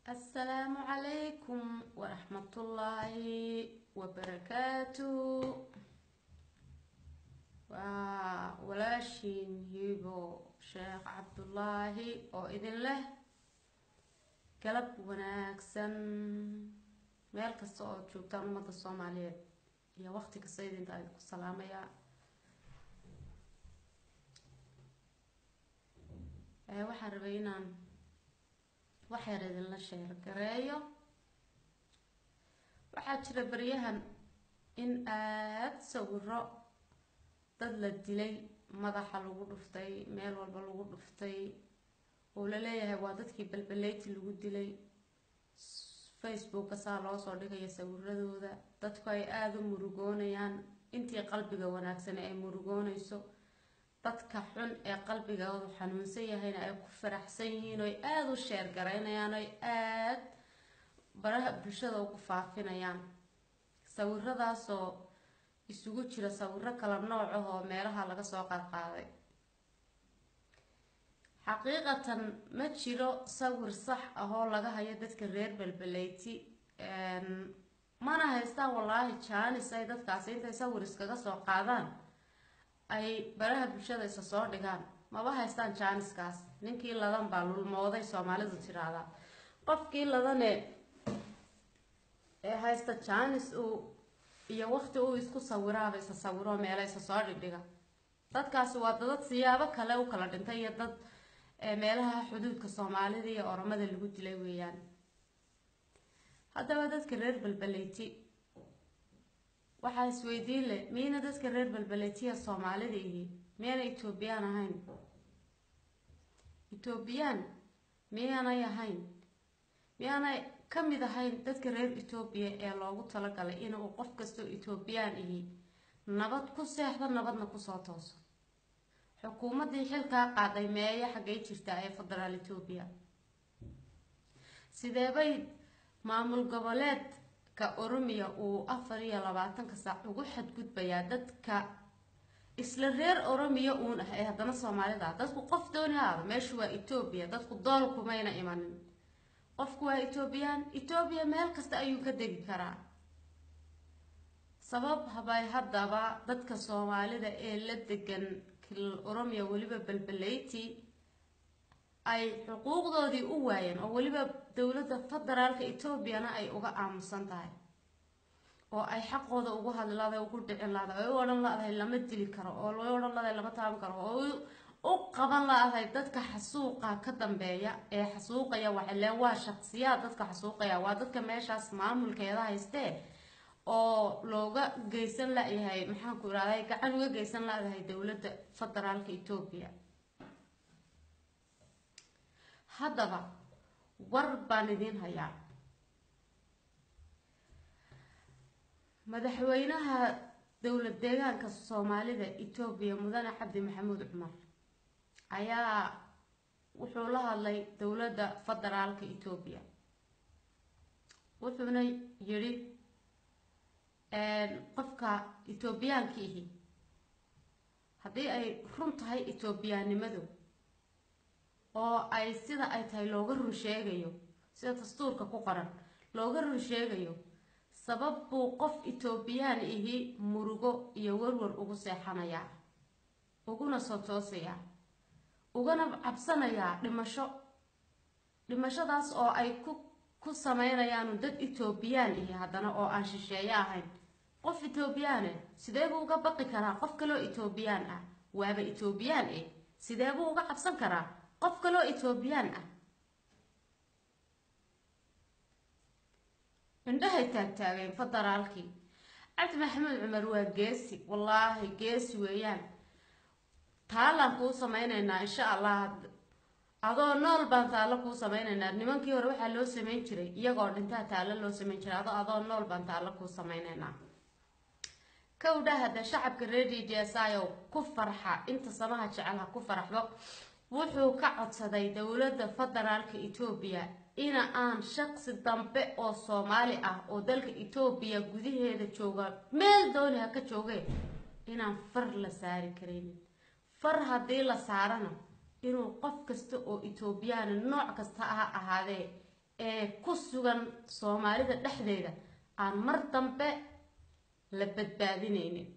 asalaamu calaykum waraxmatullaahi wabarakaatu waa walaashiin hiibo sheekh cabdullaahi oo idin leh galab wanaagsan meel kasta oo joogtaan ummadda soomaaliyeed iyo waqti kasta idinta idinku salaamayaa waxaan rabay inaan wax yar idinla sheergareeyo waxaa jira baryahan in aada sawiro dad la dilay madaxa lagu dhuftay meel walba lagu dhuftay oo la leeyahay waa dadkii balbaleyti lagu dilay facebooka saa loo soo dhigaya sawiradooda dadku ay aada u murugoonayaan intii qalbiga wanaagsan ay murugoonayso dadka xun ee qalbigoodu xanuunsan yahayna ay ku faraxsan yihiin oy aada u sheer garaynayaan oy aada baraha bulshada ugu faafinayaan sawiradaasoo isugu jira sawiro kala nooc ah oo meelaha laga soo qaadqaaday xaqiiqatan ma jiro sawir sax ah oo laga hayo dadka reer balbaleyti mana haystaan wallaahi jaanis ay dadkaasi intay sawir iskaga soo qaadaan ay baraha bulshada isa soo dhigaan maba haystaan jaaniskaas ninkii ladan baa lulmooday soomaalidu tiraahdaa qofkii ladane ee haysta jaanis uu iyo waqti uu isku sawiraaba isa sawiro meela isa soo dhigdhiga dadkaasi waa dadad siyaabo kale u kala dhintay iyo dad meelaha xuduudka soomaalida iyo oromada lagu dilay weeyaan haddaba dadka reer balbaleyti waxaa isweydiin leh miyayna dadka reer balbaletiya soomaalida ihi miyayna etoobiyaan ahayn etoobiyaan miyaanay ahayn miyaanay ka mid ahayn dadka reer etoobiya ee loogu talagalay inuu qof kastoo etoobiyaan ihi nabad ku seexdo nabadna kusoo tooso xukuumaddii xilkaa qaaday meeya xaggay jirtaa ee federaal etoobiya sideebay maamul goboleed ka oromiya uu afar iyo labaatanka saac ugu xadgudbayaa dadka isla reer oromiya uun ah ee haddana soomaalida dadku qof dooni haada meeshu waa etoobiya dadku dool kumayna imanin qofku waa etoobiyaan etoobiya meel kasta ayuu ka degi karaa sabab habay haddaba dadka soomaalida ee la degan kilal oromiya weliba balbaleyti ay xuquuqdoodii u waayeen oo weliba dowladda federaalka etoobiyana ay uga aamusan tahay oo ay xaqooda ugu hadli laadahay ugu dhicin laadahay oo u odhan la-dahay lama dili karo oo loo odhan ladahay lama taaban karo oo u qaban la-dahay dadka xasuuqa ka dambeeya ee xasuuqaya waxaleen waa shaqsiyaad dadka xasuuqaya waa dadka meeshaas maamulkeeda haystee oo looga geysan la-yahay maxaanku irahday gacan uga geysan la-dahay dowladda federaalka etoobiya haddaba war baan idiin hayaa madaxweynaha dowlad deegaanka soomaalida etoobiya mudane cabdi maxamuud cumar ayaa wuxuu la hadlay dowladda federaalka etoobiya wuxuuna yidhi qofka etoobiyaanka ihi haddii ay run tahay etoobiyaannimadu oo ay sida ay tahay looga run sheegayo sida dastuurka ku qoran looga run sheegayo sabab buu qof etoobiyaan ihi murugo iyo warwar ugu seexanayaa uguna soo toosayaa ugana cabsanayaa dhimasho dhimashadaas oo ay ku ku sameynayaanu dad etoobiyaan ihi haddana oo aan shisheeye ahayn qof etoobiyaane sidee buu uga baqi karaa qof kaloo etoobiyaan ah waaba etoobiyaan eh sidee buu uga cabsan karaa qof kaloo etoobiyaan ah indhahay taagtaageen federaalkii cabdi maxamuud cumar waa geesi wallaahi geesi weeyaan taalaan kuu sameyneynaa insha allah adoo nool baan taallo kuu sameyneynaa nimankii hore waxaa loo sameyn jiray iyagoo dhintaa taallo loo sameyn jiray adoo adoo nool baan taallo kuu sameyneynaa kowdha hadda shacabka reer d j s i o ku farxa inta samaha jecel ha ku faraxdo wuxuu ka codsaday dowladda federaalka etoobiya ina aan shaqsi dambe oo soomaali ah oo dalka etoobiya gudaheeda jooga meel dooni ha ka joogee inaan far la saari karaynin far haddii la saarana inuu qof kasta oo etoobiyaana nooc kasta ha ahaadee ee ku sugan soomaalida dhexdeeda aan mar dambe la badbaadinaynin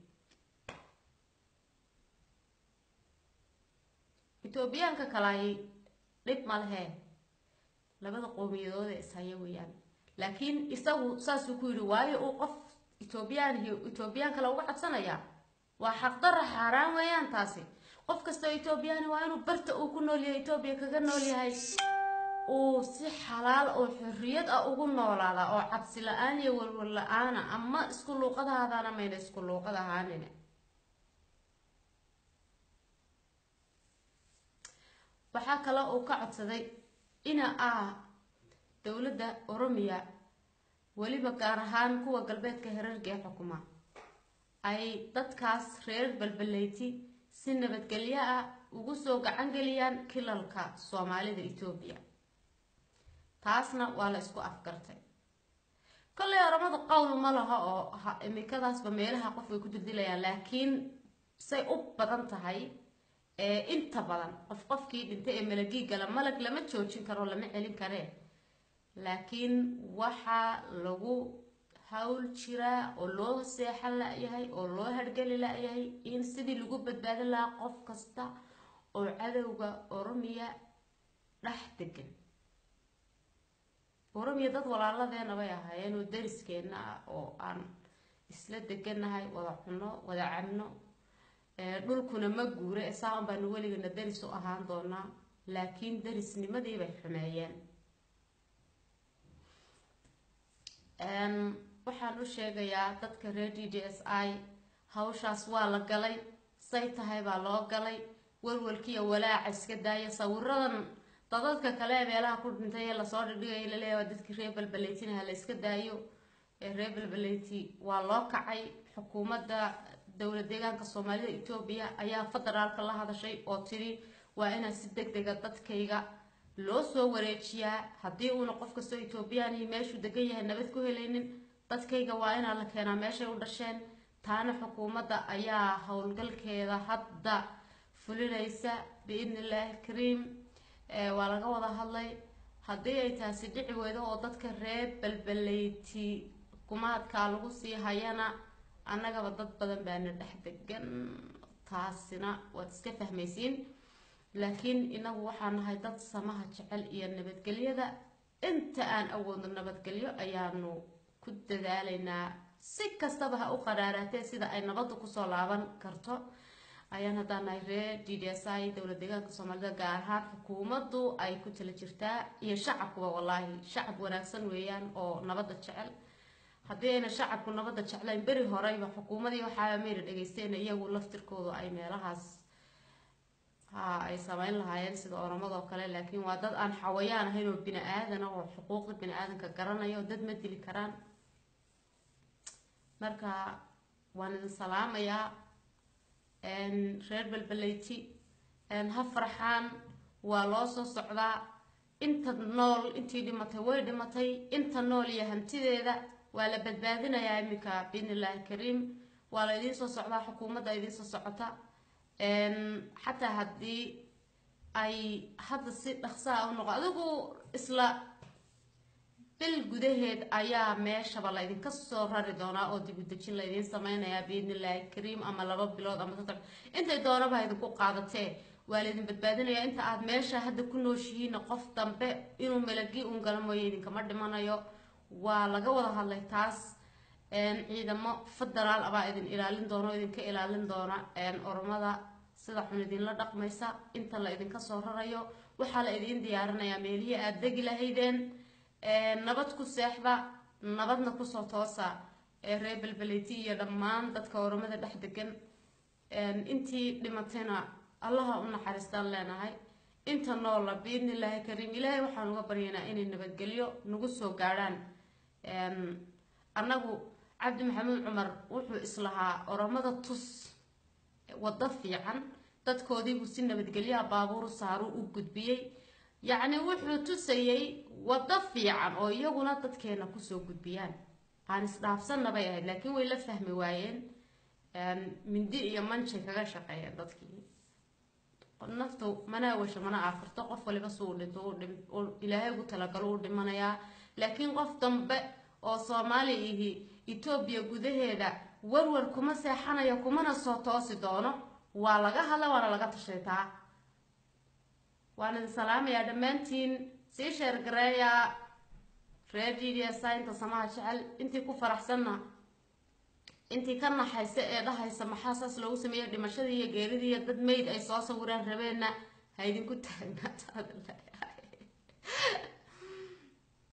etoobiyaanka kalaay dhib ma lehee labada qowmiyadood ee ishaya weeyaan laakiin isagu saasuu ku yidhi waayo uu qof etoobiyaan iyo etoobiyaan kale uga codsanayaa waa xaqdarra xaaraan weeyaan taasi qof kastoo etoobiyaani waa inuu barta uu ku nool yahay etoobiya kaga nool yahay uu si xalaal oo xorriyad ah ugu noolaada oo cabsi la-aan iyo walwal la-aana ama isku luuqadahaadana mayna isku luuqad ahaanin waxaa kale uu ka codsaday ina ah dowladda oromiya weliba gaar ahaan kuwa galbeedka herarga ee xukuma ay dadkaas reer balbaleyti si nabadgelyo ah ugu soo gacan geliyaan kilalka soomaalida etoobiya taasna waa la isku afgartay kollay oramadu qowl ma laha oo imikadaasba meelaha qof way ku dildilayaan laakiin say u badan tahay ee inta badan qof qofkii dhintay ee malagii gala malag lama joojin karo lama celin karee laakiin waxaa lagu hawl jiraa oo loo seexan la-yahay oo loo hargeli la-yahay in sidii lagu badbaadin lahaa qof kasta oo cadowga oromiya dhex degan oromiya dad walaaladeena bay ahaayeen oo dariskeena ah oo aan isla degannahay wada cunno wada cabno dhulkuna ma guure saan baanu weligana daris u ahaan doonaa laakiin darisnimadii bay xumeeyeen waxaan u sheegayaa dadka reer d d s i hawshaas waa la galay say tahay baa loo galay walwalkiiyo walaaca iska daaya sawiradan dadadka kale ee meelaha ku dhintay ee lasoo dhigdhigaya laleeyahay waa dadkii reer balbaleytinaha la iska daayo ee reer balbaleyti waa loo kacay xukuumadda dowlad deegaanka soomaalida etoobiya ayaa federaalka la hadashay oo tidhi waa inaa si deg dega dadkayga loo soo wareejiyaa haddii uuna qof kastoo etoobiyaanihi meeshuu degan yahay nabad ku helaynin dadkayga waa inaa la keenaa meeshay u dhasheen taana xukuumadda ayaa howlgalkeeda hadda fulinaysa biidni illaahi kariim waa laga wada hadlay haddii ay taasi dhici weydo oo dadka reer balbaleyti kumaadkaa lagu sii hayana annagaba dad badan baana dhex degan taasina waad iska fahmaysiin laakiin inagu waxaa nahay dad samaha jecel iyo nabadgelyada inta aan awoodno nabadgelyo ayaanu ku dadaalaynaa si kastaba ha u qaraaraatee sida ay nabadda kusoo laaban karto ayaan haddaan nahay reer d d s i dowlad deegaanka soomaalida gaar ahaan xukuumaddu ay ku tala jirtaa iyo shacabkuba wallaahi shacab wanaagsan weeyaan oo nabadda jecel haddii ayna shacabku nabadda jeclayn beri horeyba xukuumadii waxaa mayna dhegeysteena iyagu laftirkoodu ay meelahaas ha ay sameyn lahaayeen sida oramadoo kale laakiin waa dad aan xawayaan ahayn oo bini aadana oo xuquuqda bini aadanka garanaya oo dad ma dili karaan marka waan idin salaamayaa reer balbaleyti ha farxaan waa loo soo socdaa inta nool intii dhimatay way dhimatay inta nool iyo hantideeda waa la badbaadinayaa iminka biidni illaahi kariim waa la idiin soo socdaa xukuumadda idiin soo socota xataa haddii ay hadda si dhaqsaha u noqo adigu isla bil gudaheed ayaa meeshaba la idinka soo rari doonaa oo dib u dejin la idiin sameynayaa biidni illaahi kariim ama laba bilood ama saddex intay doonaba idinku qaadatee waa laydin badbaadinayaa inta aad meesha hadda ku nooshihiina qof dambe inuu melagii uun gala mooyo idinkama dhimanayo waa laga wada hadlay taas ciidamo federaal abaa idin ilaalin doona oo idinka ilaalin doona oromada sida xun idinla dhaqmaysa inta la idinka soo rarayo waxaa la idiin diyaarinayaa meelihii aada degi lahaydeen nabad ku seexda nabadna kusoo toosa reer belbeleyti iyo dhammaan dadka oromada dhex degan intii dhimatayna allaha u naxariistaan leenahay inta noola biidni illaahi kariim ilaahay waxaan uga baryaynaa inay nabadgelyo nagu soo gaadhaan annagu cabdi maxamuud cumar wuxuu islahaa oromada tus waddo fiican dadkoodiibuu si nabadgelyaha baabuuru saaruu u gudbiyey yacni wuxuu tusayey waddo fiican oo iyaguna dadkeena kusoo gudbiyaan aan isdhaafsanna bay ahayd laakiin way la fahmi waayeen mindi iyo manjay kaga shaqeeyeen dadkii naftu mana awasho mana aafurto qof waliba suu dhinto ilaahay ugu talagalo u dhimanayaa laakiin qof dambe oo soomaali ihi etoobiya gudaheeda warwar kuma seexanayo kumana soo toosi doono waa laga hadla waana laga tashaytaa waan idin salaamayaa dhammaantiin sii sheergareeya reer media saynta samaha jecel intii ku faraxsanna intii ka naxaysa ee dhahaysa maxaa saas loogu sameeyey dhimashadii iyo geeridii iyo dad mayd ay soo sawiraan rabeenna ha idinku taagnaataada leeyahay